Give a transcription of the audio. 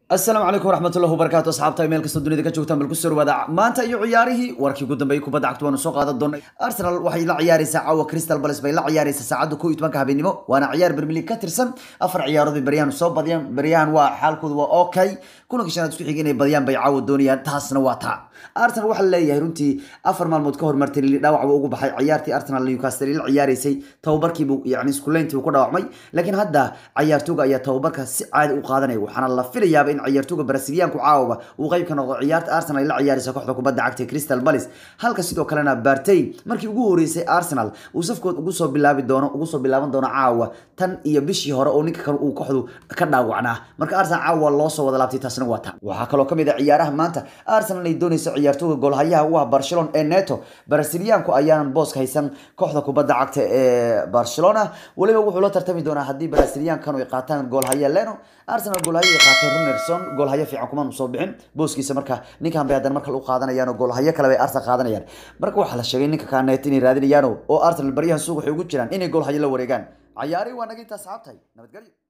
asalaamu calaykum waraxmatullahi wabarakaatu asxaabta meel kastoo dunida ka joogtaan bal ku soo dhawaada maanta iyo ciyaarihii warkii ugu dambeeyay kubadda cagta waanu soo qaadan doonay arsenal waxay la ciyaaraysaa caawa crystal palace bay la ciyaaraysaa saacadda kow iyo tobanka habeenimo waana ciyaar premier league ka tirsan afar ciyaarood bay baryahan soo badiyaan baryahan waa xaalkoodu waa okay kulanka shanaad isku xigay inay badiyaan bay caawa doonayaan taasna waa taa arsenal waxaa leeyahay runtii afar maalmood ka hor martay dhaawac buu ugu baxay ciyaartii arsenal newcastle la ciyaaraysay tababarkiibuu yani iskuleyntii uu ku dhaawacmay laakiin hadda ciyaartooga ayaa tababarka si caadi u qaadanaya waxaana la filayaaba in ciyaartooga brasiliyaanku caawaba uu qayb ka noqdo ciyaarta arsenal ay la ciyaaraysa kooxda kubadda cagta crystal palace halka sidoo kalena bartey markii ugu horeysay arsenal uu safkood ugu soo bilaabi doono ugu soo bilaaban doono caawa tan iyo bishii hore oo ninka kale uu kooxdu ka dhaawacnaa marka arsenal caawa loo soo wada laabtay taasna waa ta waxaa kaloo kamid ah ciyaaraha maanta arsenal ay doonaysa ciyaartooga goolhayaha u ah barcelona ee neto brasiliyaanku ayaanan booska haysan kooxda kubadda cagta ee barcelona weliba wuxuu la tartami doonaa haddii brasiliyaankan ay qaataan goolhaya leno arsenal goolhayo ay qaateen runerson goolhayo fiican kumaan soo bixin booskiisa marka ninkan bay haddana markale u qaadanayaan oo goolhayo kale bay arsenal qaadanayaan marka waxaa la sheegay ninka kanet inay raadinayaan oo arsenal baryahan suuq waxay ugu jiraan inay goolhayo la wareegaan cayaari waa naga intaa asxaabtahay nabadgelyo